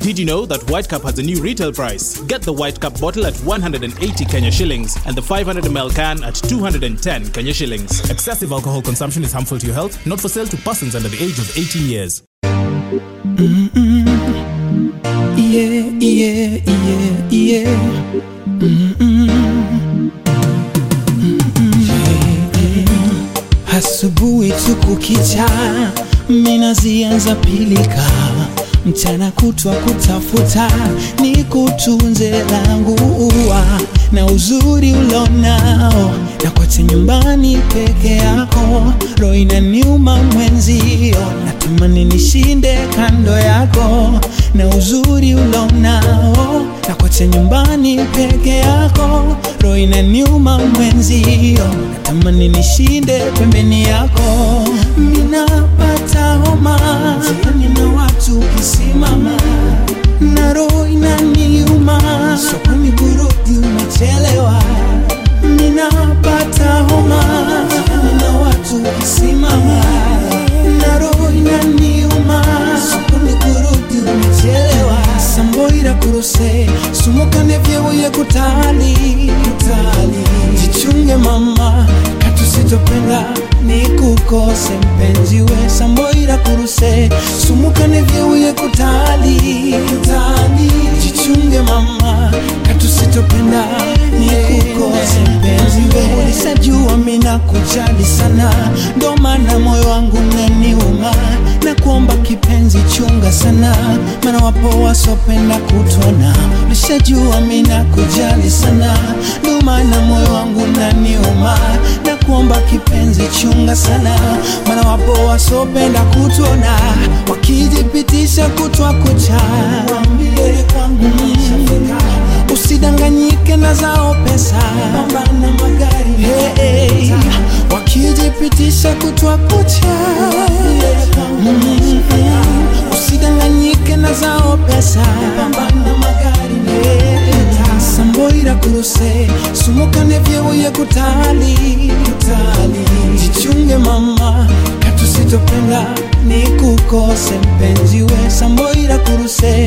Did you know that White Cup has a new retail price? Get the White Cup bottle at 180 Kenya shillings and the 500ml can at 210 Kenya shillings. Excessive alcohol consumption is harmful to your health, not for sale to persons under the age of 18 years. Yeah, yeah, yeah, yeah. Asubuhi tu kukicha, mina zianza pilika, mchana kutwa kutafuta, ni kutunze langu ua na uzuri ulonao, na kote nyumbani peke yako, roho inaniuma mwenzio, natamani nishinde kando yako, na uzuri ulonao, na kote nyumbani peke yako, roho inaniuma mwenzio, natamani nishinde pembeni yako, minapata homa jiani na watu ukisimama na roho inaniuma, sokoni burudi umechelewa, ninapata homa jiani na watu ukisimama na roho inaniuma, sokoni burudi umechelewa, samboira kuruse sumukane vyebuye kutali kutali, jichunge mama katusitopenda ni kukose mpenzi we samboira kuruse sumukane vyebuye kutali kutali, jichunge mama katusitopenda ni kukose mpenzi we ulisajua mina kujali sana ndo maana moyo wangu naniuma na kuomba kipenzi chunga sana maana wapo wasopenda kutona ulishajua mina kujali sana ndo maana moyo wangu naniuma na kuomba kipenzi chunga sana maana wapo wasopenda kutona wakijipitisha kutwa kucha Waambie kwangu nishafika. usidanganyike na zao pesa pambana magari hey, hey. wakijipitisha kutwa kucha Mm, usidanganyike na zao pesa pambana magari hey. samboira kuruse sumukane vyebuye kutali kutali jichunge mama katusitopenda ni kukose mpenzi we samboira kuruse